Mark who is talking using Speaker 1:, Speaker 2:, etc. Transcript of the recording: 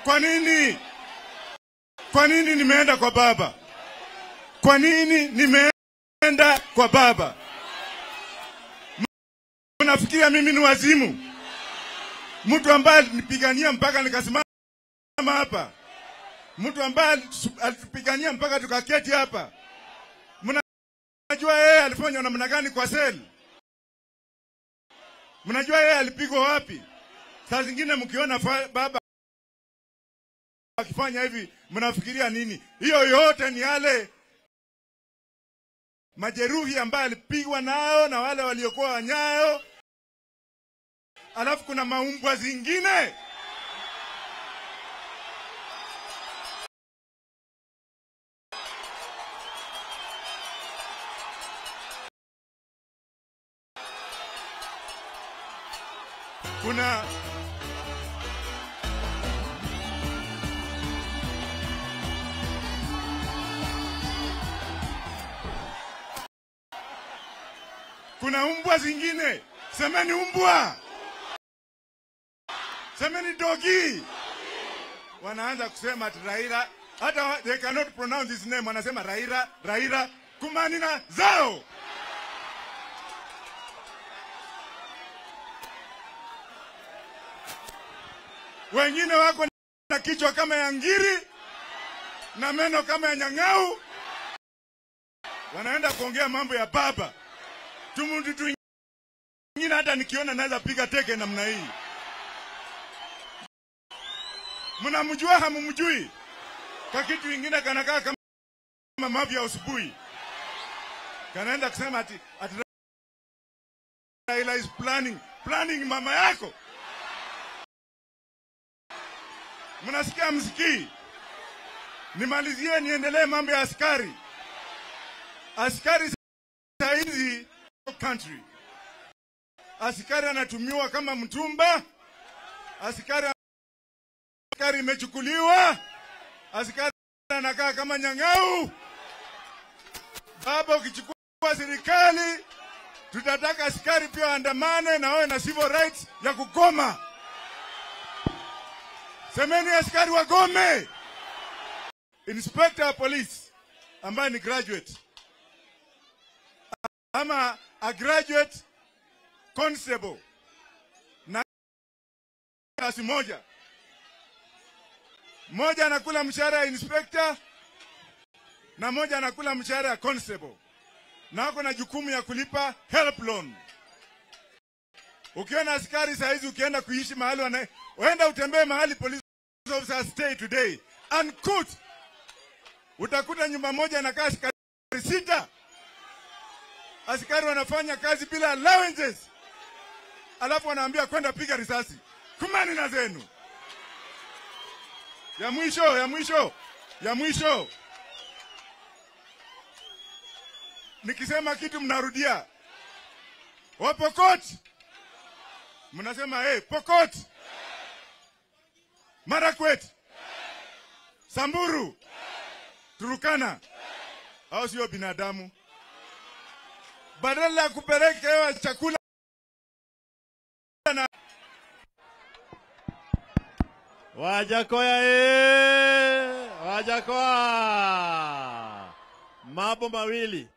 Speaker 1: Kwa nini? Kwa nini nimeenda kwa baba? Kwa nini nimeenda kwa baba? Unafikiria mimi ni wazimu? Mtu ambaye alinipigania mpaka nikasimama hapa, mtu ambaye alitupigania mpaka tukaketi hapa. Mnajua yeye alifanya namna gani kwa seli? Mnajua yeye alipigwa wapi? Saa zingine mkiona fa- baba akifanya hivi, mnafikiria nini? Hiyo yote ni yale majeruhi ambayo alipigwa nao na wale waliokuwa wanyayo, alafu kuna maumbwa zingine kuna kuna umbwa zingine, semeni umbwa, semeni dogi. Wanaanza kusema ati Raila, hata wa- they cannot pronounce his name, wanasema Raila, Raila, kumanina zao. Wengine wako na kichwa kama ya ngiri na meno kama ya nyang'au, wanaenda kuongea mambo ya baba tumutu twingine, hata nikiona naweza piga teke namna hii. Mnamjua hamumjui? Ka kitu ingine kanakaa kama mavi ya asubuhi, kanaenda kusema ati, ati Raila is planning planning mama yako. Mnasikia msikii? Nimalizie niendelee mambo ya askari. Askari saa hizi country, askari anatumiwa kama mtumba, askari askari imechukuliwa, askari anakaa kama nyang'au. Baba, ukichukua serikali, tutataka askari pia waandamane na wawe na civil rights ya kugoma. Semeni askari wagome. Inspector wa police ambaye ni graduate ama a graduate constable na kasi moja moja anakula mshahara ya inspector na moja anakula mshahara ya constable, na wako na jukumu ya kulipa help loan. Ukiona askari saa hizi ukienda kuishi mahali wana, uenda utembee mahali police officers stay today unkut, utakuta nyumba moja inakaa askari sita. Askari wanafanya kazi bila allowances, alafu wanaambia kwenda piga risasi. Kumani na zenu. Ya mwisho, ya mwisho, ya mwisho, nikisema kitu mnarudia. Wapokot mnasema hey, Pokot, Marakwet, Samburu, Turukana, au sio binadamu? Badala ya kupelekewa chakula na
Speaker 2: Wajakoya e! Wajakoya! Mambo mawili.